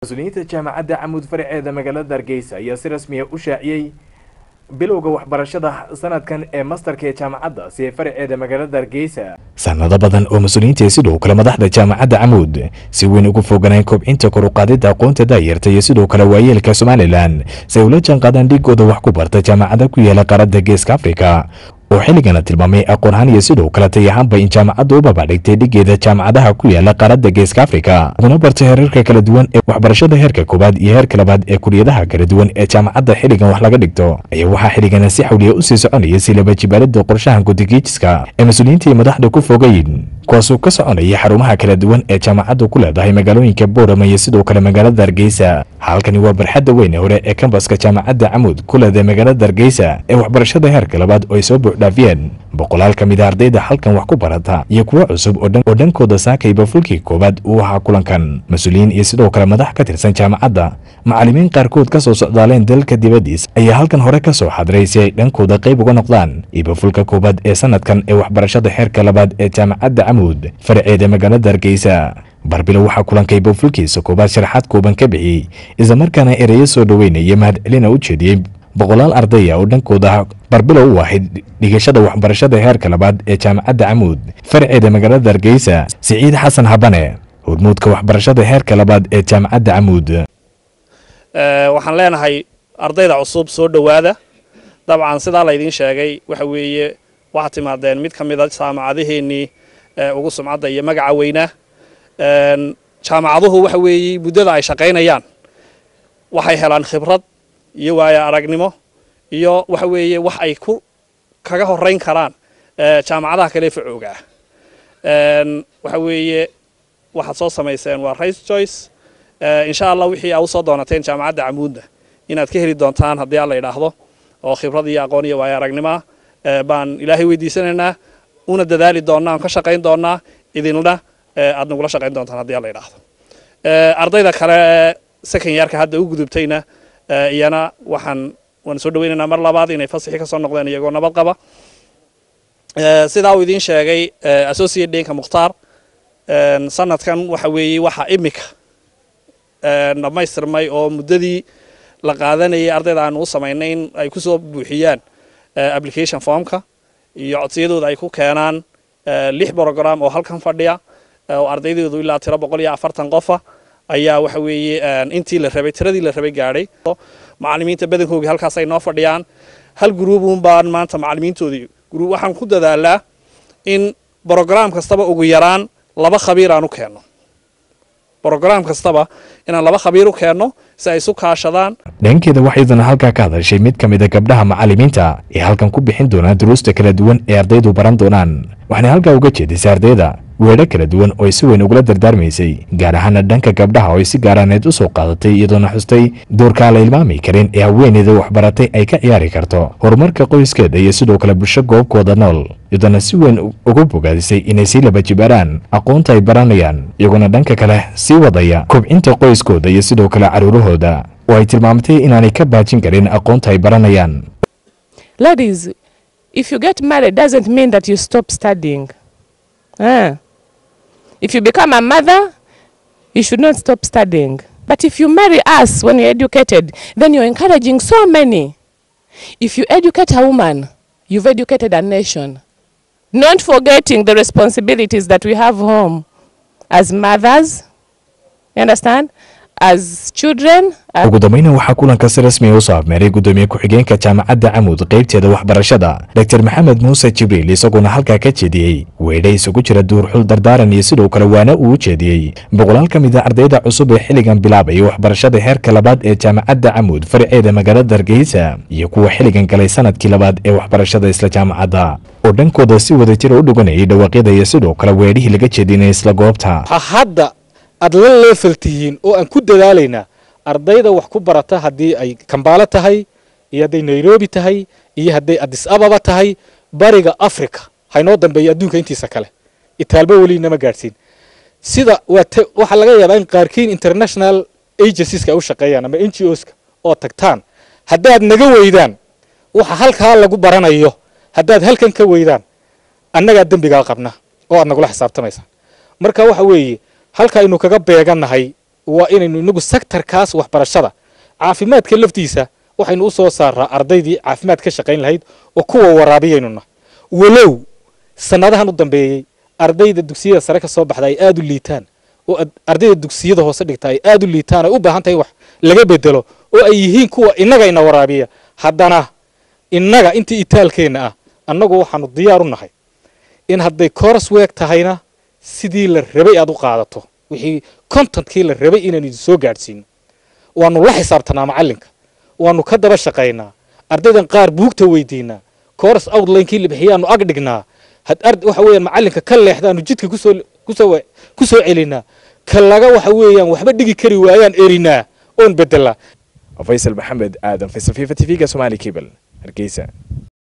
mas-uuliyiinta jaamacadda camuud faraceeda magaalada hargeysa ayaa si rasmiya u shaaciyey bilowga waxbarashada sanadkan ee mastarka ee jaamacadda si ee faraceeda magaalada hargeysa sanado badan oo mas-uuliyiinta sidoo kale madaxda jaamacadda camuud si weyn ugu foganaan kobcinta kor u qaadida aqoonta daayarta iyo sidoo kale waayeelka somalilan si ay ula jaanqaadaan dhigooda wax ku barta jaamacada ku yaala qaaradda geeska afrika oo xilligana tilmaamay aqoon ahaan iyo sidoo kale tay ahaanba in jaamacadda u babacdhigtay dhigeeda jaamacadaha ku yaala qaaradda geeska afrika uguna barta heerarka kala duwan ee waxbarashada heerka koowaad iyo heerka labaad ee kuliyadaha kala duwan ee jaamacadda xilligan wax laga dhigto ayaa waxaa xilligana si xawliya u sii soconaya si laba jibaalada qorshahan gudigiijiska ee mas-uuliyiinta iyo madaxda ku fogayn kuwaasoo ka soconaya xarumaha kala duwan ee jaamacaddu ku leedahay magaalooyinka boorama iyo sidoo kale magaalada hargeysa halkani waa barxadda weyn ee hore ee kambaska jaamacadda camuud ku leedahay magaalada hargeysa ee waxbarashada heerka labaad oo ay soo buuxdhaafiyeen boqolaal ka mid a ardayda halkan wax ku barata iyo kuwo cusub oo dhankooda saakayba fulkii koowaad uu ahaa kulankan mas-uuliyiin iyo sidoo kale madax ka tirsan jaamacadda macallimiin qaarkood ka soo socdaaleen dalka dibaddiis ayaa halkan hore ka soo xadiray si ay dhankooda qayb uga noqdaan ibafulka koowaad ee sanadkan ee waxbarashada heerka labaad ee jaamacadda camuud faraceeda magaalada hargeysa barbilow waxaa kulankay bofulkiisa koowaad sharaxaad kooban ka bixiyey islamarkaana ereyo soo dhoweynaya mahadcelina u jeediyey boqolaal ardaya oo dhankooda barbilow u ahayd dhigashada waxbarashada heerka labaad ee jaamacadda camuud faraceeda magaalada hargeysa siciid xasan habane hormuudka waxbarashada heerka labaad ee jaamacadda camuud waxaan leenahay ardayda cusub soo dhowaada dabcan sidaa laydiin sheegay waxa weeye waxaad timaadeen mid ka mid a jaamacadaheennii ugu sumcadda iyo magaca weynaa jaamacaduhu waxa weeye muddada ay shaqaynayaan waxay helaan khibrad iyo waayo aragnimo iyo waxa weeye wax ay ku kaga horeyn karaan jaamacadaha kale facooga ah waxa weeye waxaad soo samayseen waa rice choice insha allah wixii aa usoo doonateen jaamacadda camuudna inaad ka heli doontaan haddii aan la idhaahdo oo khibrad iyo aqoon iyo waayo aragnimoa baan ilaahay weydiisanaynaa una dadaali doonnaa aan ka shaqayn doonnaa idinna aad nagula shaqayn doontaan haddii aan la idhaahdo ardayda kale second yearka hadda u gudubtayna iyana waxaan waan soo dhaweynaynaa mar labaad inay fasixii kasoo noqdeen iyagoo nabad qaba sidaa uu idiin sheegay associate deenka mukhtaar sanadkan waxa weeye waxa imika dhammaystirmay oo muddadii la qaadanayay ardayda aanu u samaynay in ay kusoo buuxiyaan application formka iyo codsiyadooda ay ku keenaan lix brogram oo halkan fadhiya oo ardaydoodu ilaa tiro boqol iyo afartan qofa ayaa waxa weeye intii la rabay tiradii la rabay gaadhay macallimiinta badankooga halkaas ay noo fadhiyaan hal gruubun baan maanta macallimiintoodii gruub waxaan ku dadaalaa in brogram kastaba ugu yaraan laba khabiir aan u keenno brogram kastaba inaan laba khabiir u keenno si ay isu kaashadaan dhankeeda waxaydana halkaa ka hadashay mid ka mid a gabdhaha macallimiinta ee halkan ku bixin doonaa duruusta kala duwan ee ardaydu baran doonaan waxaana halkaa uga jeedisay ardayda weedho kala duwan oo ay si weyn ugula dardaarmaysay gaar ahaana dhanka gabdhaha oo ay si gaaraaneed u soo qaadatay iyadoona xustay doorkaan la ilmaami karin ee haweeneyda waxbaratay ay ka ciyaari karto horumarka qoyskeeda iyo sidoo kale bulsho goobkooda nool iyadoona si weyn uga bogaadisay inay sii laba jibaaraan aqoonta ay baranayaan iyaguna dhanka kale sii wadaya kobcinta qoyskooda iyo sidoo kale caruurahooda oo ay tilmaamtay inaanay ka baajin karin aqoonta ay baranayaan Ladies, if you get married doesn't mean that you stop studying. Ah. If you become a mother, you should not stop studying. But if you marry us when you're educated, then you're encouraging so many. If you educate a woman, you've educated a nation. Not forgetting the responsibilities that we have home as mothers, you understand? As children, as ugu dambayna waxaa kulanka si rasmi u soo afmeeray gudoomiye ku-xigeenka jaamacadda camuud qaybteeda waxbarashada dr maxamed muuse jibriil isagoona halkaa ka jeediyey weedha isugu jira duurxul dardaaran iyo sidoo kale waana uu u jeediyey boqolaal ka mid a ardayda cusub ee xilligan bilaabaya waxbarashada heerka labaad ee jaamacadda camuud faraceeda magaalada hargeysa iyo kuwa xilligan galay sanadkii labaad ee waxbarashada isla jaamacadda oo dhankooda si wada jira u dhuganayay dhawaaqyada iyo sidoo kale weedhihii laga jeedinay isla goobta hadda aad la leefal tihiin oo aan ku dadaalaynaa ardayda wax ku barata haddii ay kambaalo tahay iyo hadday nairobi tahay iyo hadday adis ababa tahay bariga africa haynoo dambeeya adduunka intiisa kale itaalba weli nama gaadhsiin sida waxaa laga yaabaa in qaarkiin international agencies ay u shaqeeyaan ama n g oska oo tagtaan haddaad naga weydaan waxa halkaa lagu baranayo haddaad halkan ka weydaan annagaa dembigaa qabna oo aad nagula xisaabtamaysaan marka waxa weeye halka aynu kaga beegannahay waa inaynu inagu sektarkaas waxbarashada caafimaadka laftiisa waxaynu u soo saaraa ardaydii caafimaad ka shaqayn lahayd oo kuwa waraabiyaynuna walow sanadahan u dambeeyey ardayda dugsiyada sare ka soo baxda ay aada u liitaan oo ardayda dugsiyada hoose dhigta ay aada u liitaan ay u baahan tahay wax laga bedelo oo ay yihiin kuwa innagayna waraabiya haddana innaga intii itaalkeenna ah annagu waxaanu diyaar u nahay in hadday coras weeg tahayna sidii la rabay aad u qaadato wixii contentkii la rabay inaynu idin soo gaadhsiino waanu la xisaabtanaa macallinka waanu ka daba shaqaynaa ardaydan qaar buugta weydiinaa coras outlinekii la bixiyaanu ag dhignaa waxa weeyaan macallinka ka leexdaanu jidka kusoo kusoo ku soo celinaa ka laga waxa weeyaan waxba dhigi kari waayaan erinaa oon bedelaa faysal maxamed aadan faysal fifa t v-ga somali cable hargeysa